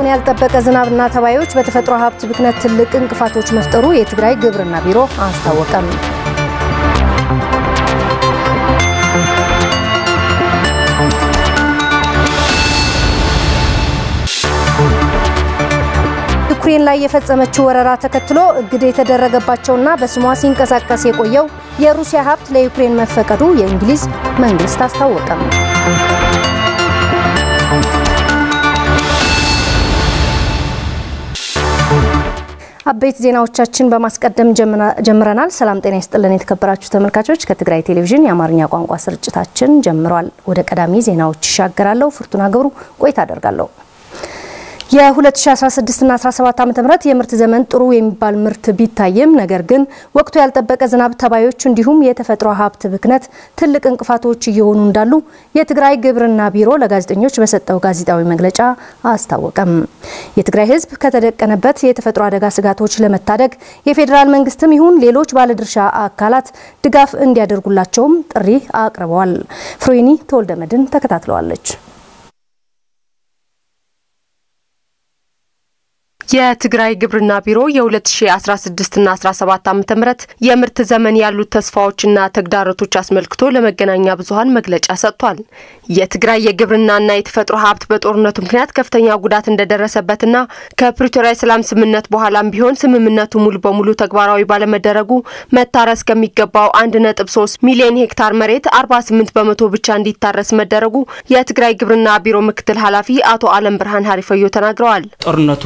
ወቅቱን ያልጠበቀ ዝናብና ተባዮች በተፈጥሮ ሀብት ብክነት ትልቅ እንቅፋቶች መፍጠሩ የትግራይ ግብርና ቢሮ አስታወቀም። ዩክሬን ላይ የፈጸመችው ወረራ ተከትሎ እግድ የተደረገባቸውና በስሟ ሲንቀሳቀስ የቆየው የሩሲያ ሀብት ለዩክሬን መፈቀዱ የእንግሊዝ መንግስት አስታወቀም። አበይት ዜናዎቻችን በማስቀደም ጀምረናል። ሰላም ጤና ይስጥልን የተከበራችሁ ተመልካቾች፣ ከትግራይ ቴሌቪዥን የአማርኛ ቋንቋ ስርጭታችን ጀምሯል። ወደ ቀዳሚ ዜናዎች ይሻገራለሁ። ፍርቱና ገብሩ ቆይታ አደርጋለሁ። የ2016ና 17 ዓ.ም የምርት ዘመን ጥሩ የሚባል ምርት ቢታይም ነገር ግን ወቅቱ ያልጠበቀ ዝናብ፣ ተባዮች እንዲሁም የተፈጥሮ ሀብት ብክነት ትልቅ እንቅፋቶች እየሆኑ እንዳሉ የትግራይ ግብርና ቢሮ ለጋዜጠኞች በሰጠው ጋዜጣዊ መግለጫ አስታወቀም። የትግራይ ሕዝብ ከተደቀነበት የተፈጥሮ አደጋ ስጋቶች ለመታደግ የፌዴራል መንግስትም ይሁን ሌሎች ባለድርሻ አካላት ድጋፍ እንዲያደርጉላቸውም ጥሪ አቅርበዋል። ፍሮይኒ ተወልደመድን ተከታትለዋለች። የትግራይ ግብርና ቢሮ የ2016ና 17 ዓ.ም የምርት ዘመን ያሉት ተስፋዎችና ተግዳሮቶች አስመልክቶ ለመገናኛ ብዙኃን መግለጫ ሰጥቷል። የትግራይ የግብርናና የተፈጥሮ ሀብት በጦርነቱ ምክንያት ከፍተኛ ጉዳት እንደደረሰበትና ከፕሪቶሪያ የሰላም ስምምነት በኋላም ቢሆን ስምምነቱ ሙሉ በሙሉ ተግባራዊ ባለመደረጉ መታረስ ከሚገባው 1.3 ሚሊዮን ሄክታር መሬት 48 በመቶ ብቻ እንዲታረስ መደረጉ የትግራይ ግብርና ቢሮ ምክትል ኃላፊ አቶ አለም ብርሃን ሀሪፈዮ ተናግረዋል። ጦርነቱ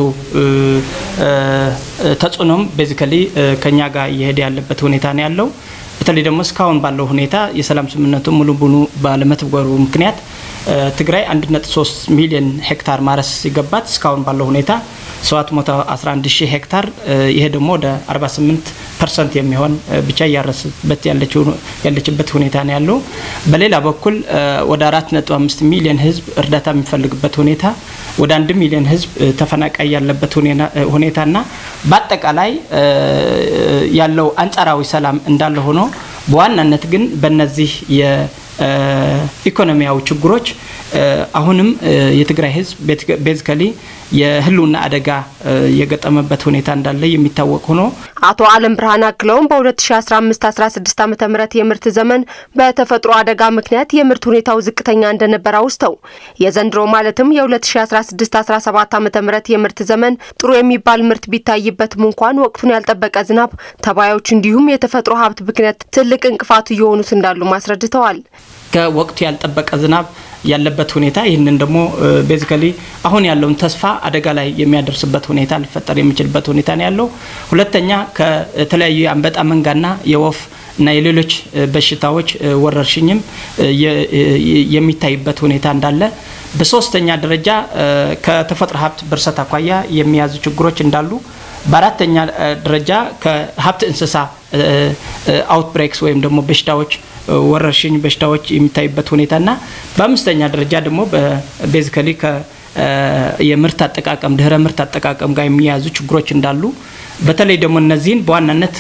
ተጽዕኖም ቤዚካሊ ከኛ ጋር እየሄደ ያለበት ሁኔታ ነው ያለው። በተለይ ደግሞ እስካሁን ባለው ሁኔታ የሰላም ስምምነቱ ሙሉ በሙሉ ባለመተግበሩ ምክንያት ትግራይ 1.3 ሚሊዮን ሄክታር ማረስ ሲገባት እስካሁን ባለው ሁኔታ 711 ሺህ ሄክታር ይሄ ደግሞ ወደ 48 ፐርሰንት የሚሆን ብቻ እያረስበት ያለችበት ሁኔታ ነው ያለው። በሌላ በኩል ወደ 4.5 ሚሊዮን ህዝብ እርዳታ የሚፈልግበት ሁኔታ፣ ወደ 1 ሚሊዮን ህዝብ ተፈናቃይ ያለበት ሁኔታና በአጠቃላይ ያለው አንጻራዊ ሰላም እንዳለ ሆኖ በዋናነት ግን በነዚህ የኢኮኖሚያዊ ችግሮች አሁንም የትግራይ ህዝብ ቤዚካሊ የህልውና አደጋ የገጠመበት ሁኔታ እንዳለ የሚታወቅ ሆኖ አቶ አለም ብርሃን አክለውም በ2015/16 ዓ ም የምርት ዘመን በተፈጥሮ አደጋ ምክንያት የምርት ሁኔታው ዝቅተኛ እንደነበር አውስተው የዘንድሮ ማለትም የ2016/17 ዓ ም የምርት ዘመን ጥሩ የሚባል ምርት ቢታይበትም እንኳን ወቅቱን ያልጠበቀ ዝናብ፣ ተባዮች እንዲሁም የተፈጥሮ ሀብት ብክነት ትልቅ እንቅፋት እየሆኑት እንዳሉ አስረድተዋል። ከወቅቱ ያልጠበቀ ዝናብ ያለበት ሁኔታ ይህንን ደግሞ ቤዚካሊ አሁን ያለውን ተስፋ አደጋ ላይ የሚያደርስበት ሁኔታ ሊፈጠር የሚችልበት ሁኔታ ነው ያለው። ሁለተኛ ከተለያዩ የአንበጣ መንጋና የወፍ እና የሌሎች በሽታዎች ወረርሽኝም የሚታይበት ሁኔታ እንዳለ፣ በሶስተኛ ደረጃ ከተፈጥሮ ሀብት ብርሰት አኳያ የሚያዙ ችግሮች እንዳሉ፣ በአራተኛ ደረጃ ከሀብት እንስሳ አውትብሬክስ ወይም ደግሞ በሽታዎች ወረርሽኝ በሽታዎች የሚታዩበት ሁኔታና በአምስተኛ ደረጃ ደግሞ ቤዚካሊ የምርት አጠቃቀም ድህረ ምርት አጠቃቀም ጋር የሚያያዙ ችግሮች እንዳሉ በተለይ ደግሞ እነዚህን በዋናነት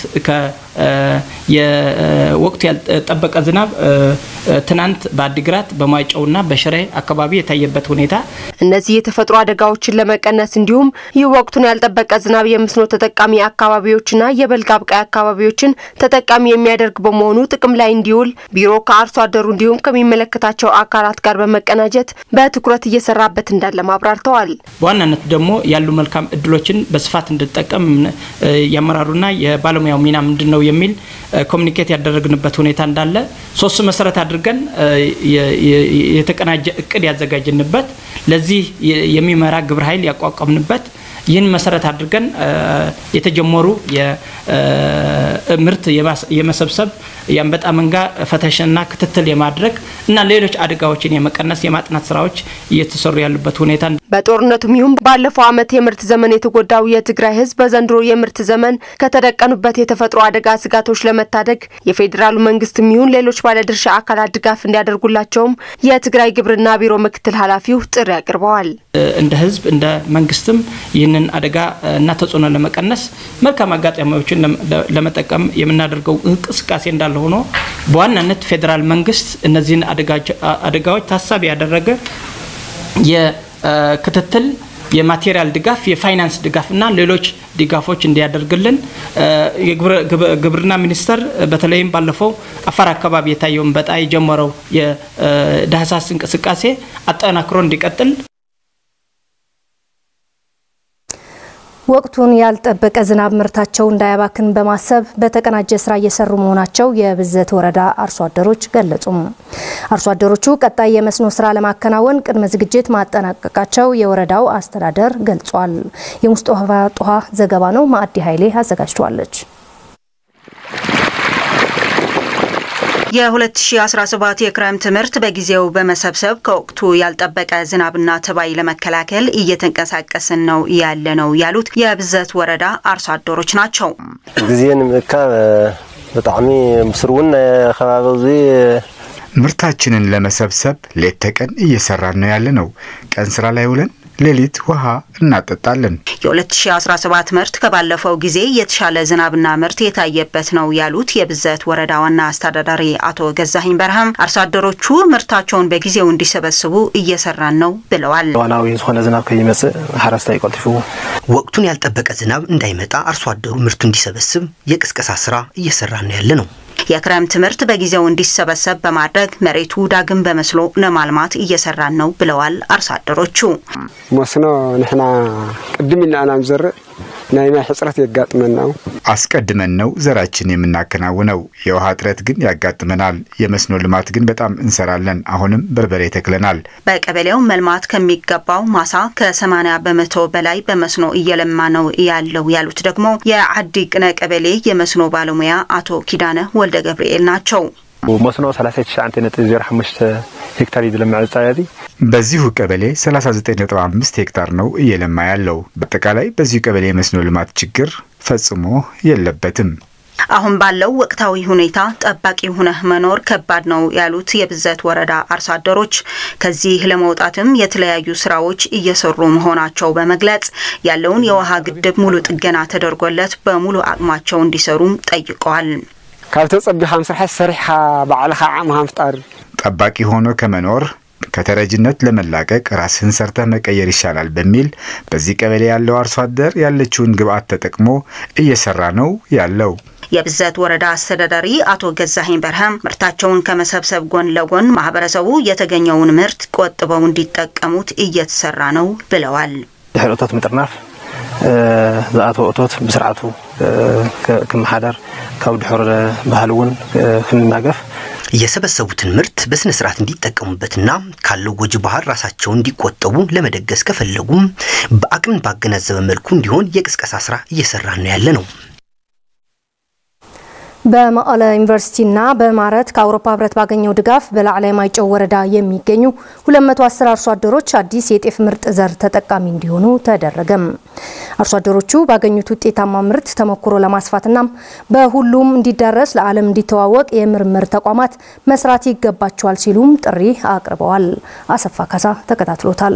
የወቅቱ ያልጠበቀ ዝናብ ትናንት በአዲግራት በማይጨውና በሽሬ አካባቢ የታየበት ሁኔታ እነዚህ የተፈጥሮ አደጋዎችን ለመቀነስ እንዲሁም ይህ ወቅቱን ያልጠበቀ ዝናብ የመስኖ ተጠቃሚ አካባቢዎችና የበልግ አብቃይ አካባቢዎችን ተጠቃሚ የሚያደርግ በመሆኑ ጥቅም ላይ እንዲውል ቢሮ ከአርሶ አደሩ እንዲሁም ከሚመለከታቸው አካላት ጋር በመቀናጀት በትኩረት እየሰራበት እንዳለ አብራርተዋል። በዋናነት ደግሞ ያሉ መልካም እድሎችን በስፋት እንድጠቀም የአመራሩና የባለሙያው ሚና ምንድን ነው የሚል ኮሚኒኬት ያደረግንበት ሁኔታ እንዳለ ሶስት መሰረት አድርገን የተቀናጀ እቅድ ያዘጋጅንበት ለዚህ የሚመራ ግብረ ኃይል ያቋቋምንበት ይህን መሰረት አድርገን የተጀመሩ ምርት የመሰብሰብ የአንበጣ መንጋ ፈተሽና ክትትል የማድረግ እና ሌሎች አደጋዎችን የመቀነስ የማጥናት ስራዎች እየተሰሩ ያሉበት ሁኔታ በጦርነቱም ይሁን ባለፈው ዓመት የምርት ዘመን የተጎዳው የትግራይ ሕዝብ በዘንድሮ የምርት ዘመን ከተደቀኑበት የተፈጥሮ አደጋ ስጋቶች ለመታደግ የፌዴራሉ መንግስትም ይሁን ሌሎች ባለድርሻ አካላት ድጋፍ እንዲያደርጉላቸውም የትግራይ ግብርና ቢሮ ምክትል ኃላፊው ጥሪ አቅርበዋል። እንደ ሕዝብ እንደ መንግስትም ይህንን አደጋ እና ተጽዕኖ ለመቀነስ መልካም አጋጣሚዎችን ለመጠቀም የምናደርገው እንቅስቃሴ እንዳለ ሆኖ በዋናነት ፌዴራል መንግስት እነዚህን አደጋዎች ታሳቢ ያደረገ የክትትል የማቴሪያል ድጋፍ፣ የፋይናንስ ድጋፍ እና ሌሎች ድጋፎች እንዲያደርግልን ግብርና ሚኒስቴር በተለይም ባለፈው አፋር አካባቢ የታየውን በጣ የጀመረው የዳህሳስ እንቅስቃሴ አጠናክሮ እንዲቀጥል ወቅቱን ያልጠበቀ ዝናብ ምርታቸው እንዳያባክን በማሰብ በተቀናጀ ስራ እየሰሩ መሆናቸው የብዘት ወረዳ አርሶ አደሮች ገለጹም። አርሶ አደሮቹ ቀጣይ የመስኖ ስራ ለማከናወን ቅድመ ዝግጅት ማጠናቀቃቸው የወረዳው አስተዳደር ገልጿል። የሙስጦፋ ጦሃ ዘገባ ነው። ማዕዲ ኃይሌ አዘጋጅቷለች። የ2017 የክረምት ምርት በጊዜው በመሰብሰብ ከወቅቱ ያልጠበቀ ዝናብና ተባይ ለመከላከል እየተንቀሳቀስን ነው ያለ ነው ያሉት የብዘት ወረዳ አርሶ አደሮች ናቸው። ግዜ ንምእካብ ብጣዕሚ ምስር እውን ከባቢ እዚ ምርታችንን ለመሰብሰብ ሌት ተቀን እየሰራን ነው ያለ ነው። ቀን ስራ ላይ ውለን ሌሊት ውሃ እናጠጣለን። የ2017 ምርት ከባለፈው ጊዜ የተሻለ ዝናብና ምርት የታየበት ነው ያሉት የብዘት ወረዳ ዋና አስተዳዳሪ አቶ ገዛኸኝ በርሃም አርሶ አደሮቹ ምርታቸውን በጊዜው እንዲሰበስቡ እየሰራን ነው ብለዋል። እዋናዊ ዝኾነ ዝናብ ከይመጽእ ሓረስታይ ቀልጢፉ ወቅቱን ያልጠበቀ ዝናብ እንዳይመጣ አርሶ አደሩ ምርቱ እንዲሰበስብ የቅስቀሳ ስራ እየሰራን ነው ያለ ነው። የክረምት ምርት በጊዜው እንዲሰበሰብ በማድረግ መሬቱ ዳግም በመስሎ ለማልማት እየሰራን ነው ብለዋል አርሶ አደሮቹ። መስኖ ንሕና ቅድም ኢልና ኢና ንዘርእ ናይ ማይ ሕፅረት የጋጥመና አስቀድመን ነው ዘራችን የምናከናውነው። የውሃ እጥረት ግን ያጋጥመናል። የመስኖ ልማት ግን በጣም እንሰራለን። አሁንም በርበሬ ተክለናል። በቀበሌው መልማት ከሚገባው ማሳ ከ80 በመቶ በላይ በመስኖ እየለማ ነው ያለው ያሉት ደግሞ የዓዲ ቅነ ቀበሌ የመስኖ ባለሙያ አቶ ኪዳነ ወልደ ገብርኤል ናቸው። መስኖ 39.05 ሄክታር ዝለምዕ ፃያዚ በዚሁ ቀበሌ 39.5 ሄክታር ነው እየለማ ያለው። በአጠቃላይ በዚሁ ቀበሌ የመስኖ ልማት ችግር ፈጽሞ የለበትም። አሁን ባለው ወቅታዊ ሁኔታ ጠባቂ ሁነህ መኖር ከባድ ነው ያሉት የብዘት ወረዳ አርሶ አደሮች ከዚህ ለመውጣትም የተለያዩ ስራዎች እየሰሩ መሆናቸው በመግለጽ ያለውን የውሃ ግድብ ሙሉ ጥገና ተደርጎለት በሙሉ አቅማቸው እንዲሰሩም ጠይቀዋል። ካብ ተጸቢኻ ምስራሕ ሰሪሕኻ ባዕልኻ ዓቕምኻ ምፍጣር ጠባቂ ሆኖ ከመኖር ከተረጅነት ለመላቀቅ ራስህን ሰርተህ መቀየር ይሻላል በሚል በዚህ ቀበሌ ያለው አርሶ አደር ያለችውን ግብዓት ተጠቅሞ እየሰራ ነው ያለው። የብዘት ወረዳ አስተዳዳሪ አቶ ገዛኸኝ በርሃም ምርታቸውን ከመሰብሰብ ጎን ለጎን ማህበረሰቡ የተገኘውን ምርት ቆጥበው እንዲጠቀሙት እየተሰራ ነው ብለዋል። ድሕሪ እቶት ምጥርናፍ ዝኣተወ እቶት ብስርዓቱ ክመሓደር ካብ ድሑር ባህል እውን ክንናገፍ የሰበሰቡትን ምርት በስነ ስርዓት እንዲጠቀሙበትና ካለው ጎጂ ባህል ራሳቸውን እንዲቆጠቡ ለመደገስ ከፈለጉም በአቅምን ባገናዘበ መልኩ እንዲሆን የቅስቀሳ ስራ እየሰራ ነው ያለ ነው። በመቀለ ዩኒቨርሲቲና በማረት ከአውሮፓ ህብረት ባገኘው ድጋፍ በላዕላይ ማይጨው ወረዳ የሚገኙ 210 አርሶ አደሮች አዲስ የጤፍ ምርጥ ዘር ተጠቃሚ እንዲሆኑ ተደረገም። አርሶ አደሮቹ ባገኙት ውጤታማ ምርት ተሞክሮ ለማስፋትና በሁሉም እንዲዳረስ ለዓለም እንዲተዋወቅ የምርምር ተቋማት መስራት ይገባቸዋል ሲሉም ጥሪ አቅርበዋል። አሰፋ ካሳ ተከታትሎታል።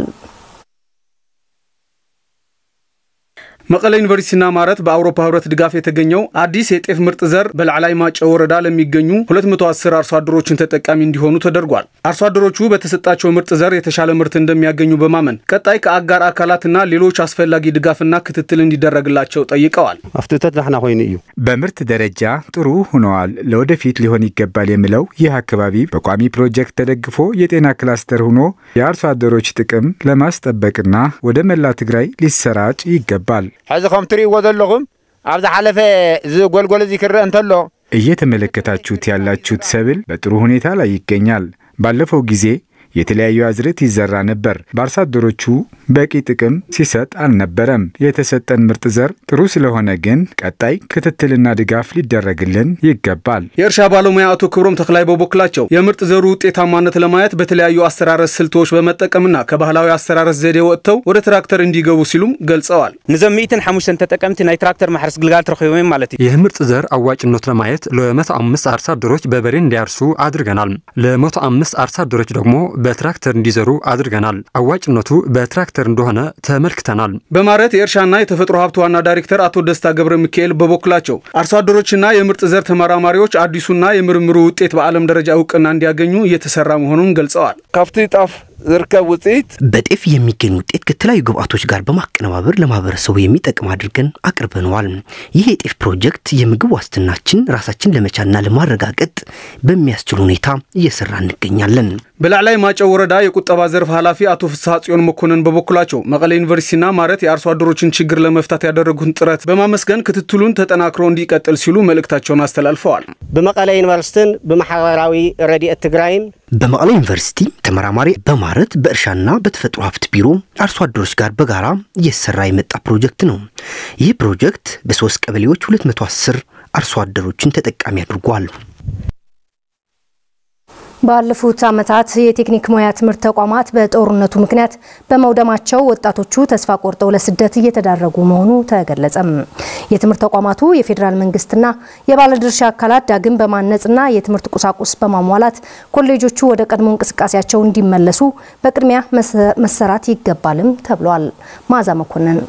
መቀለ ዩኒቨርሲቲና ማረት በአውሮፓ ህብረት ድጋፍ የተገኘው አዲስ የጤፍ ምርጥ ዘር በላዕላይ ማጨው ወረዳ ለሚገኙ 210 አርሶ አደሮችን ተጠቃሚ እንዲሆኑ ተደርጓል። አርሶ አደሮቹ በተሰጣቸው ምርጥ ዘር የተሻለ ምርት እንደሚያገኙ በማመን ቀጣይ ከአጋር አካላትና ሌሎች አስፈላጊ ድጋፍና ክትትል እንዲደረግላቸው ጠይቀዋል። ኣፍትተት ላሕና ኮይኑ እዩ በምርት ደረጃ ጥሩ ሆነዋል። ለወደፊት ሊሆን ይገባል የሚለው ይህ አካባቢ በቋሚ ፕሮጀክት ተደግፎ የጤና ክላስተር ሆኖ የአርሶ አደሮች ጥቅም ለማስጠበቅና ወደ መላ ትግራይ ሊሰራጭ ይገባል። ሕዚ ከም ትርእይዎ ዘለኹም ኣብ ዝሓለፈ ዝጎልጎል እዚ ክርአ እንተሎ እየተመለከታችሁት ያላችሁት ሰብል በጥሩ ሁኔታ ላይ ይገኛል። ባለፈው ጊዜ የተለያዩ አዝርዕት ይዘራ ነበር። በአርሶ አደሮቹ በቂ ጥቅም ሲሰጥ አልነበረም። የተሰጠን ምርጥ ዘር ጥሩ ስለሆነ ግን ቀጣይ ክትትልና ድጋፍ ሊደረግልን ይገባል። የእርሻ ባለሙያ አቶ ክብሮም ተክላይ በበኩላቸው የምርጥ ዘሩ ውጤታማነት ለማየት በተለያዩ አስተራረስ ስልቶች በመጠቀምና ከባህላዊ አስተራረስ ዘዴ ወጥተው ወደ ትራክተር እንዲገቡ ሲሉም ገልጸዋል። ንዞም 105 ተጠቀምቲ ናይ ትራክተር ማሕረስ ግልጋሎት ረኺቦም ማለት እዩ ይህ ምርጥ ዘር አዋጭነቱ ለማየት ለመቶ አምስት አርሶ አደሮች በበሬ እንዲያርሱ አድርገናል። ለመቶ አምስት አርሶ አደሮች ደግሞ በትራክተር እንዲዘሩ አድርገናል። አዋጭነቱ በትራክተር እንደሆነ ተመልክተናል። በማረት የእርሻና የተፈጥሮ ሀብት ዋና ዳይሬክተር አቶ ደስታ ገብረ ሚካኤል በበኩላቸው አርሶ አደሮችና የምርጥ ዘር ተመራማሪዎች አዲሱና የምርምሩ ውጤት በዓለም ደረጃ እውቅና እንዲያገኙ እየተሰራ መሆኑን ገልጸዋል። ካብቲ ጣፍ ዝርከብ ውፅኢት በጤፍ የሚገኝ ውጤት ከተለያዩ ግብአቶች ጋር በማቀነባበር ለማህበረሰቡ የሚጠቅም አድርገን አቅርበነዋል። ይህ የጤፍ ፕሮጀክት የምግብ ዋስትናችን ራሳችን ለመቻልና ለማረጋገጥ በሚያስችል ሁኔታ እየሰራ እንገኛለን። በላዕላይ ማጨው ወረዳ የቁጠባ ዘርፍ ኃላፊ አቶ ፍስሐ ጽዮን መኮንን በበኩላቸው መቀሌ ዩኒቨርሲቲና ማረት የአርሶ አደሮችን ችግር ለመፍታት ያደረጉትን ጥረት በማመስገን ክትትሉን ተጠናክሮ እንዲቀጥል ሲሉ መልእክታቸውን አስተላልፈዋል። ብመቀለ ዩኒቨርሲቲን ብማሕበራዊ ረድኤት ትግራይን በመቀለ ዩኒቨርሲቲ ተመራማሪ በማረት በእርሻና በተፈጥሮ ሀብት ቢሮ አርሶ አደሮች ጋር በጋራ እየሰራ የመጣ ፕሮጀክት ነው። ይህ ፕሮጀክት በሶስት ቀበሌዎች 210 አርሶ አደሮችን ተጠቃሚ አድርጓል። ባለፉት ዓመታት የቴክኒክ ሙያ ትምህርት ተቋማት በጦርነቱ ምክንያት በመውደማቸው ወጣቶቹ ተስፋ ቆርጠው ለስደት እየተዳረጉ መሆኑ ተገለጸም። የትምህርት ተቋማቱ የፌዴራል መንግስትና የባለድርሻ አካላት ዳግም በማነጽና የትምህርት ቁሳቁስ በማሟላት ኮሌጆቹ ወደ ቀድሞ እንቅስቃሴያቸው እንዲመለሱ በቅድሚያ መሰራት ይገባልም ተብሏል። ማዛ መኮንን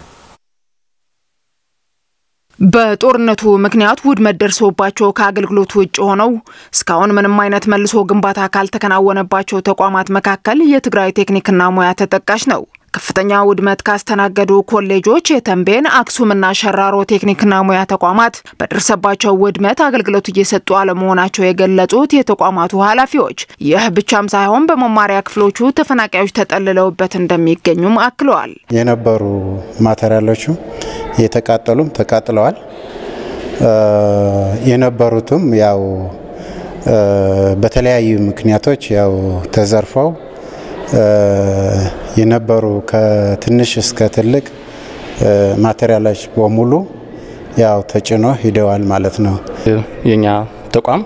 በጦርነቱ ምክንያት ውድመት ደርሶባቸው ከአገልግሎት ውጭ ሆነው እስካሁን ምንም አይነት መልሶ ግንባታ ካልተከናወነባቸው ተቋማት መካከል የትግራይ ቴክኒክና ሙያ ተጠቃሽ ነው። ከፍተኛ ውድመት ካስተናገዱ ኮሌጆች የተንቤን፣ አክሱምና ሸራሮ ቴክኒክና ሙያ ተቋማት በደረሰባቸው ውድመት አገልግሎት እየሰጡ አለመሆናቸው የገለጹት የተቋማቱ ኃላፊዎች ይህ ብቻም ሳይሆን በመማሪያ ክፍሎቹ ተፈናቃዮች ተጠልለውበት እንደሚገኙም አክለዋል። የነበሩ ማቴሪያሎቹ የተቃጠሉም ተቃጥለዋል። የነበሩትም ያው በተለያዩ ምክንያቶች ያው ተዘርፈው የነበሩ ከትንሽ እስከ ትልቅ ማቴሪያሎች በሙሉ ያው ተጭኖ ሂደዋል ማለት ነው። የኛ ተቋም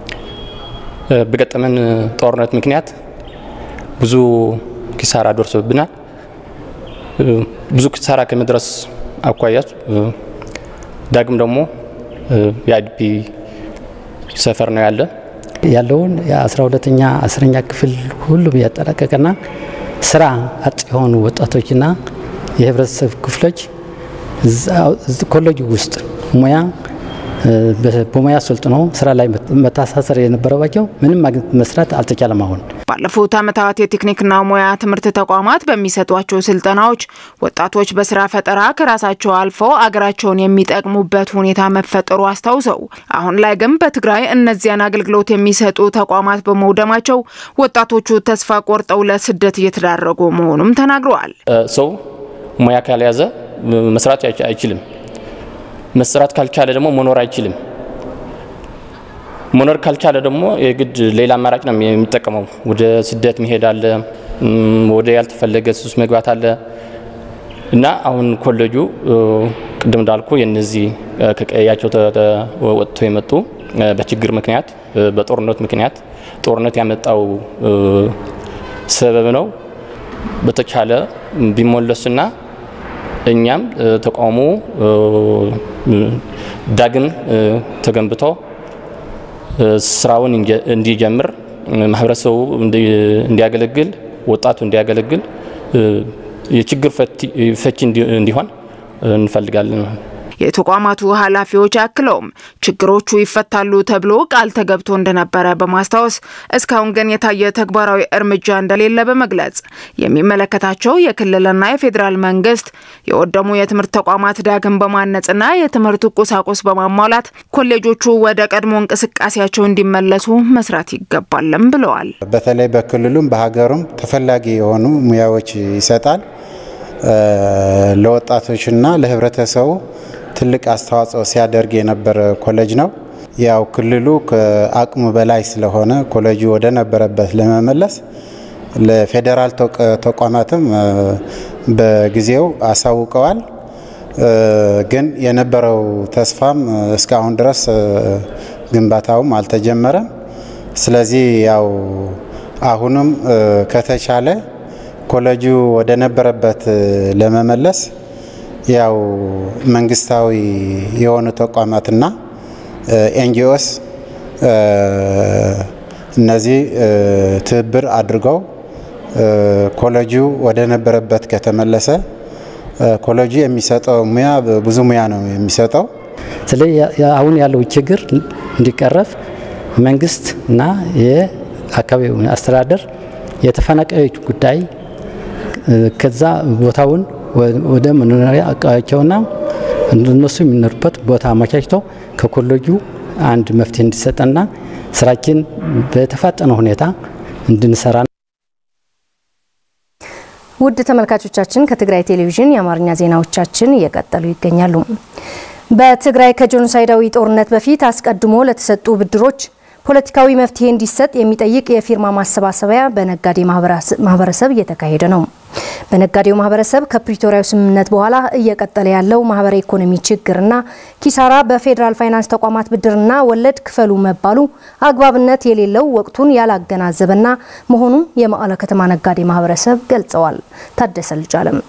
በገጠመን ጦርነት ምክንያት ብዙ ኪሳራ ደርሶብናል። ብዙ ኪሳራ ከመድረስ አኳያ ዳግም ደግሞ የአይዲፒ ሰፈር ነው ያለ ያለውን የአስራ ሁለተኛ አስረኛ ክፍል ሁሉም ያጠናቀቀና ስራ አጥ የሆኑ ወጣቶችና የህብረተሰብ ክፍሎች ኮሌጅ ውስጥ ሙያ በሙያ ሰልጥኖ ስራ ላይ መታሳሰር የነበረባቸው ምንም መስራት አልተቻለም። አሁን ባለፉት ዓመታት የቴክኒክና ሙያ ትምህርት ተቋማት በሚሰጧቸው ስልጠናዎች ወጣቶች በስራ ፈጠራ ከራሳቸው አልፈው አገራቸውን የሚጠቅሙበት ሁኔታ መፈጠሩ አስታውሰው አሁን ላይ ግን በትግራይ እነዚያን አገልግሎት የሚሰጡ ተቋማት በመውደማቸው ወጣቶቹ ተስፋ ቆርጠው ለስደት እየተዳረጉ መሆኑም ተናግረዋል። ሰው ሙያ ካልያዘ መስራት አይችልም። መስራት ካልቻለ ደግሞ መኖር አይችልም። መኖር ካልቻለ ደግሞ የግድ ሌላ አማራጭ ነው የሚጠቀመው። ወደ ስደት መሄድ አለ፣ ወደ ያልተፈለገ ሱስ መግባት አለ እና አሁን ኮሌጁ ቅድም እንዳልኩ የነዚህ ከቀያቸው ወጥቶ የመጡ በችግር ምክንያት በጦርነት ምክንያት ጦርነት ያመጣው ሰበብ ነው። በተቻለ ቢሞለሱና እኛም ተቋሙ ዳግም ተገንብቶ ስራውን እንዲጀምር ማህበረሰቡ እንዲያገለግል ወጣቱ እንዲያገለግል የችግር ፈቺ እንዲሆን እንፈልጋለን። የተቋማቱ ኃላፊዎች አክለውም ችግሮቹ ይፈታሉ ተብሎ ቃል ተገብቶ እንደነበረ በማስታወስ እስካሁን ግን የታየ ተግባራዊ እርምጃ እንደሌለ በመግለጽ የሚመለከታቸው የክልልና የፌዴራል መንግስት የወደሙ የትምህርት ተቋማት ዳግም በማነጽና የትምህርት ቁሳቁስ በማሟላት ኮሌጆቹ ወደ ቀድሞ እንቅስቃሴያቸው እንዲመለሱ መስራት ይገባልም ብለዋል። በተለይ በክልሉም በሀገሩም ተፈላጊ የሆኑ ሙያዎች ይሰጣል። ለወጣቶችና ለህብረተሰቡ ትልቅ አስተዋጽኦ ሲያደርግ የነበረ ኮሌጅ ነው። ያው ክልሉ ከአቅሙ በላይ ስለሆነ ኮሌጁ ወደ ነበረበት ለመመለስ ለፌዴራል ተቋማትም በጊዜው አሳውቀዋል። ግን የነበረው ተስፋም እስካሁን ድረስ ግንባታውም አልተጀመረም። ስለዚህ ያው አሁንም ከተቻለ ኮሌጁ ወደ ነበረበት ለመመለስ ያው መንግስታዊ የሆኑ ተቋማትና ኤንጂኦስ እነዚህ ትብብር አድርገው ኮሌጁ ወደ ነበረበት ከተመለሰ ኮሌጁ የሚሰጠው ሙያ ብዙ ሙያ ነው የሚሰጠው። ስለዚህ አሁን ያለው ችግር እንዲቀረፍ መንግስት እና የአካባቢው አስተዳደር የተፈናቃዮች ጉዳይ ከዛ ቦታውን ወደ መኖሪያ አካባቢያቸውና እነሱ የሚኖሩበት ቦታ አመቻችተው ከኮሌጁ አንድ መፍትሄ እንዲሰጠና ስራችን በተፋጠነ ሁኔታ እንድንሰራ ውድ ተመልካቾቻችን ከትግራይ ቴሌቪዥን የአማርኛ ዜናዎቻችን እየቀጠሉ ይገኛሉ። በትግራይ ከጄኖሳይዳዊ ጦርነት በፊት አስቀድሞ ለተሰጡ ብድሮች ፖለቲካዊ መፍትሄ እንዲሰጥ የሚጠይቅ የፊርማ ማሰባሰቢያ በነጋዴ ማህበረሰብ እየተካሄደ ነው። በነጋዴው ማህበረሰብ ከፕሪቶሪያው ስምምነት በኋላ እየቀጠለ ያለው ማህበራዊ ኢኮኖሚ ችግርና ኪሳራ በፌዴራል ፋይናንስ ተቋማት ብድርና ወለድ ክፈሉ መባሉ አግባብነት የሌለው ወቅቱን ያላገናዘበና መሆኑን የመቀለ ከተማ ነጋዴ ማህበረሰብ ገልጸዋል። ታደሰ ልጃለም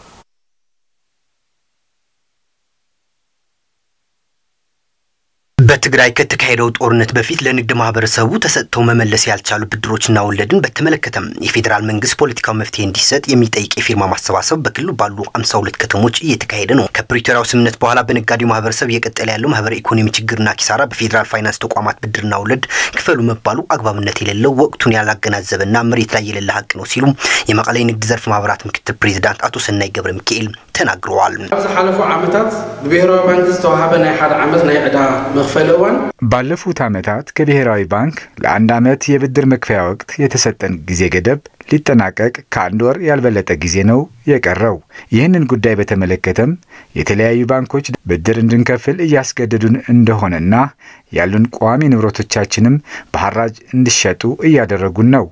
በትግራይ ከተካሄደው ጦርነት በፊት ለንግድ ማህበረሰቡ ተሰጥተው መመለስ ያልቻሉ ብድሮችና ወለድን በተመለከተም የፌዴራል መንግስት ፖለቲካዊ መፍትሄ እንዲሰጥ የሚጠይቅ የፊርማ ማሰባሰብ በክልሉ ባሉ 52 ከተሞች እየተካሄደ ነው። ከፕሪቶሪያው ስምምነት በኋላ በነጋዴው ማህበረሰብ እየቀጠለ ያለው ማህበራዊ ኢኮኖሚ ችግርና ኪሳራ በፌዴራል ፋይናንስ ተቋማት ብድርና ወለድ ክፈሉ መባሉ አግባብነት የሌለው ወቅቱን ያላገናዘበና መሬት ላይ የሌለ ሀቅ ነው ሲሉ የመቀለ ንግድ ዘርፍ ማህበራት ምክትል ፕሬዚዳንት አቶ ሰናይ ገብረ ሚካኤል ተናግረዋል። ኣብ ዝሓለፉ ዓመታት ብብሔራዊ ባንኪ ዝተዋሃበ ናይ ሓደ ዓመት ናይ ዕዳ መክፈሊ እዋን ባለፉት ዓመታት ከብሔራዊ ባንክ ለአንድ ዓመት የብድር መክፈያ ወቅት የተሰጠን ጊዜ ገደብ ሊጠናቀቅ ከአንድ ወር ያልበለጠ ጊዜ ነው የቀረው። ይህንን ጉዳይ በተመለከተም የተለያዩ ባንኮች ብድር እንድንከፍል እያስገደዱን እንደሆነና ያሉን ቋሚ ንብረቶቻችንም በሐራጅ እንዲሸጡ እያደረጉን ነው።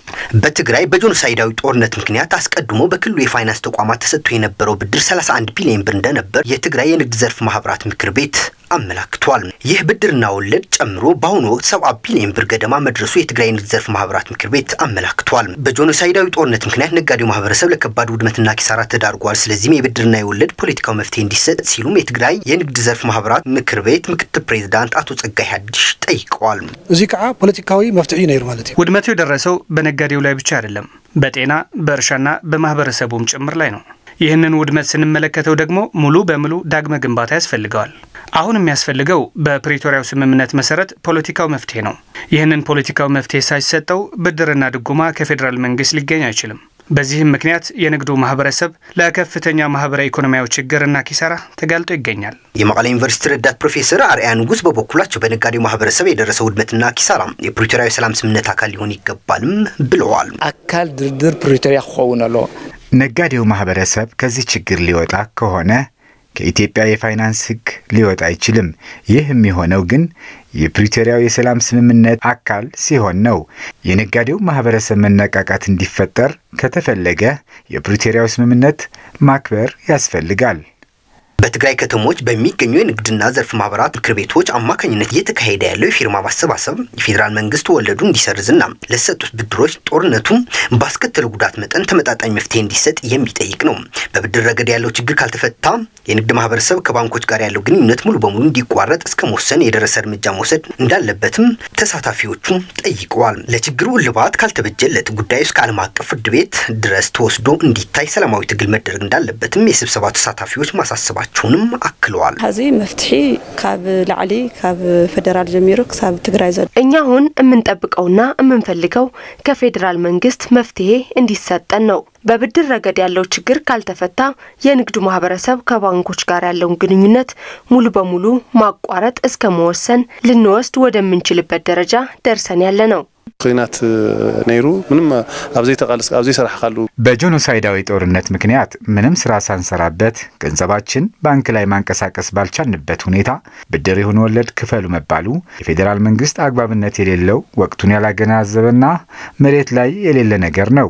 በትግራይ በጄኖሳይዳዊ ጦርነት ምክንያት አስቀድሞ በክልሉ የፋይናንስ ተቋማት ተሰጥቶ የነበረው ብድር 31 ቢሊዮን ብር እንደነበር የትግራይ የንግድ ዘርፍ ማህበራት ምክር ቤት አመላክቷል። ይህ ብድርና ወለድ ጨምሮ በአሁኑ ወቅት ሰብአ ቢሊዮን ብር ገደማ መድረሱ የትግራይ ንግድ ዘርፍ ማህበራት ምክር ቤት አመላክቷል። በጄኖሳይዳዊ ጦርነት ምክንያት ነጋዴው ማህበረሰብ ለከባድ ውድመትና ኪሳራ ተዳርጓል። ስለዚህም የብድርና የወለድ ፖለቲካዊ መፍትሄ እንዲሰጥ ሲሉም የትግራይ የንግድ ዘርፍ ማህበራት ምክር ቤት ምክትል ፕሬዚዳንት አቶ ጸጋይ ሀዲሽ ጠይቀዋል። እዚ ከዓ ፖለቲካዊ መፍትሄ ነይሩ ማለት እዩ። ውድመቱ የደረሰው በነጋዴው ላይ ብቻ አይደለም፣ በጤና በእርሻና በማህበረሰቡም ጭምር ላይ ነው። ይህንን ውድመት ስንመለከተው ደግሞ ሙሉ በሙሉ ዳግመ ግንባታ ያስፈልገዋል። አሁን የሚያስፈልገው በፕሪቶሪያው ስምምነት መሰረት ፖለቲካው መፍትሄ ነው። ይህንን ፖለቲካው መፍትሄ ሳይሰጠው ብድርና ድጎማ ከፌዴራል መንግስት ሊገኝ አይችልም። በዚህም ምክንያት የንግዱ ማህበረሰብ ለከፍተኛ ማህበራዊ ኢኮኖሚያዊ ችግርና ኪሳራ ተጋልጦ ይገኛል። የመቀለ ዩኒቨርሲቲ ረዳት ፕሮፌሰር አርአያ ንጉስ በበኩላቸው በነጋዴው ማህበረሰብ የደረሰው ውድመትና ኪሳራ የፕሪቶሪያዊ ሰላም ስምምነት አካል ሊሆን ይገባልም ብለዋል። አካል ድርድር ፕሪቶሪያ ክኸውን ኣሎ ነጋዴው ማህበረሰብ ከዚህ ችግር ሊወጣ ከሆነ ከኢትዮጵያ የፋይናንስ ሕግ ሊወጣ አይችልም። ይህ የሚሆነው ግን የፕሪቶሪያው የሰላም ስምምነት አካል ሲሆን ነው። የነጋዴው ማህበረሰብ መነቃቃት እንዲፈጠር ከተፈለገ የፕሪቶሪያው ስምምነት ማክበር ያስፈልጋል። በትግራይ ከተሞች በሚገኙ የንግድና ዘርፍ ማህበራት ምክር ቤቶች አማካኝነት እየተካሄደ ያለው የፊርማ ማሰባሰብ የፌዴራል መንግስት ወለዱ እንዲሰርዝና ለሰጡት ብድሮች ጦርነቱ ባስከተለው ጉዳት መጠን ተመጣጣኝ መፍትሄ እንዲሰጥ የሚጠይቅ ነው። በብድር ረገድ ያለው ችግር ካልተፈታ የንግድ ማህበረሰብ ከባንኮች ጋር ያለው ግንኙነት ሙሉ በሙሉ እንዲቋረጥ እስከ መወሰን የደረሰ እርምጃ መውሰድ እንዳለበትም ተሳታፊዎቹ ጠይቀዋል። ለችግሩ እልባት ካልተበጀለት ጉዳዩ እስከ ዓለም አቀፍ ፍርድ ቤት ድረስ ተወስዶ እንዲታይ ሰላማዊ ትግል መደረግ እንዳለበትም የስብሰባ ተሳታፊዎች ማሳሰባቸው መሆናቸውንም አክለዋል። ሕዚ መፍትሒ ካብ ላዕሊ ካብ ፌደራል ጀሚሩ ክሳብ ትግራይ ዘሎ እኛ አሁን የምንጠብቀውና የምንፈልገው ከፌዴራል መንግስት መፍትሄ እንዲሰጠን ነው። በብድር ረገድ ያለው ችግር ካልተፈታ የንግዱ ማህበረሰብ ከባንኮች ጋር ያለውን ግንኙነት ሙሉ በሙሉ ማቋረጥ እስከ መወሰን ልንወስድ ወደምንችልበት ደረጃ ደርሰን ያለ ነው። ኩናት ነይሩ ምንም ኣብዘይ ተቃልስ ኣብዘይ ሰራሕካሉ በጄኖሳይዳዊ ጦርነት ምክንያት ምንም ስራ ሳንሰራበት ገንዘባችን ባንክ ላይ ማንቀሳቀስ ባልቻልንበት ሁኔታ ብድር ይሁን ወለድ ክፈሉ መባሉ የፌዴራል መንግስት አግባብነት የሌለው ወቅቱን ያላገናዘበና መሬት ላይ የሌለ ነገር ነው።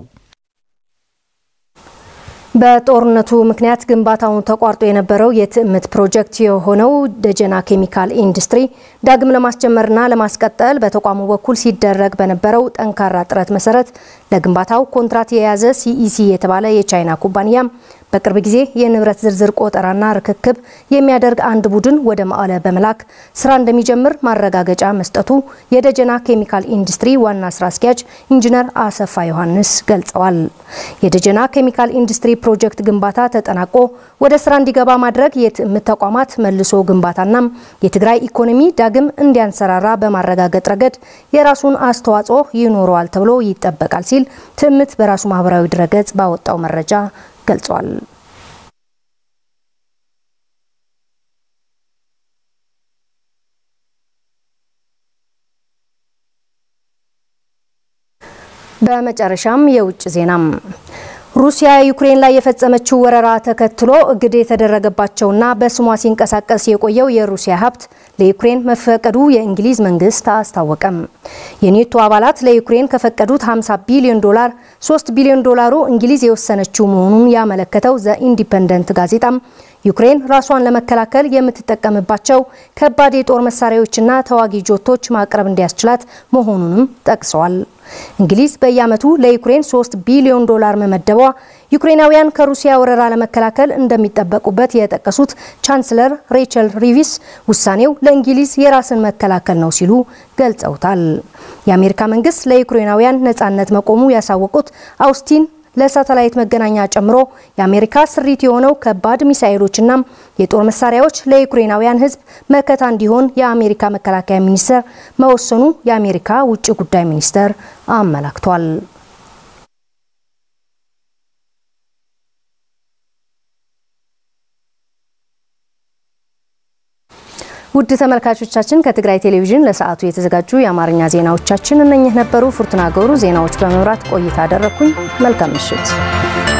በጦርነቱ ምክንያት ግንባታውን ተቋርጦ የነበረው የትዕምት ፕሮጀክት የሆነው ደጀና ኬሚካል ኢንዱስትሪ ዳግም ለማስጀመርና ለማስቀጠል በተቋሙ በኩል ሲደረግ በነበረው ጠንካራ ጥረት መሰረት ለግንባታው ኮንትራት የያዘ ሲኢሲ የተባለ የቻይና ኩባንያም በቅርብ ጊዜ የንብረት ዝርዝር ቆጠራና ርክክብ የሚያደርግ አንድ ቡድን ወደ መቀለ በመላክ ስራ እንደሚጀምር ማረጋገጫ መስጠቱ የደጀና ኬሚካል ኢንዱስትሪ ዋና ስራ አስኪያጅ ኢንጂነር አሰፋ ዮሐንስ ገልጸዋል። የደጀና ኬሚካል ኢንዱስትሪ ፕሮጀክት ግንባታ ተጠናቆ ወደ ስራ እንዲገባ ማድረግ የትዕምት ተቋማት መልሶ ግንባታና የትግራይ ኢኮኖሚ ዳግም እንዲያንሰራራ በማረጋገጥ ረገድ የራሱን አስተዋጽኦ ይኖረዋል ተብሎ ይጠበቃል ሲል ትዕምት በራሱ ማህበራዊ ድረገጽ ባወጣው መረጃ ገልጿል። በመጨረሻም የውጭ ዜናም ሩሲያ ዩክሬን ላይ የፈጸመችው ወረራ ተከትሎ እግድ የተደረገባቸውና በስሟ ሲንቀሳቀስ የቆየው የሩሲያ ሀብት ለዩክሬን መፈቀዱ የእንግሊዝ መንግስት አስታወቀም። የኔቶ አባላት ለዩክሬን ከፈቀዱት 50 ቢሊዮን ዶላር 3 ቢሊዮን ዶላሩ እንግሊዝ የወሰነችው መሆኑን ያመለከተው ዘ ኢንዲፐንደንት ጋዜጣም ዩክሬን ራሷን ለመከላከል የምትጠቀምባቸው ከባድ የጦር መሳሪያዎችና ተዋጊ ጆቶች ማቅረብ እንዲያስችላት መሆኑንም ጠቅሰዋል። እንግሊዝ በየዓመቱ ለዩክሬን 3 ቢሊዮን ዶላር መመደቧ ዩክሬናውያን ከሩሲያ ወረራ ለመከላከል እንደሚጠበቁበት የጠቀሱት ቻንስለር ሬቸል ሪቪስ ውሳኔው ለእንግሊዝ የራስን መከላከል ነው ሲሉ ገልጸውታል። የአሜሪካ መንግስት ለዩክሬናውያን ነጻነት መቆሙ ያሳወቁት አውስቲን ለሳተላይት መገናኛ ጨምሮ የአሜሪካ ስሪት የሆነው ከባድ ሚሳኤሎችና የጦር መሳሪያዎች ለዩክሬናውያን ሕዝብ መከታ እንዲሆን የአሜሪካ መከላከያ ሚኒስቴር መወሰኑ የአሜሪካ ውጭ ጉዳይ ሚኒስቴር አመላክቷል። ውድ ተመልካቾቻችን ከትግራይ ቴሌቪዥን ለሰዓቱ የተዘጋጁ የአማርኛ ዜናዎቻችን እነኚህ ነበሩ። ፉርቱና ገብሩ ዜናዎች በመምራት ቆይታ አደረግኩኝ። መልካም ምሽት።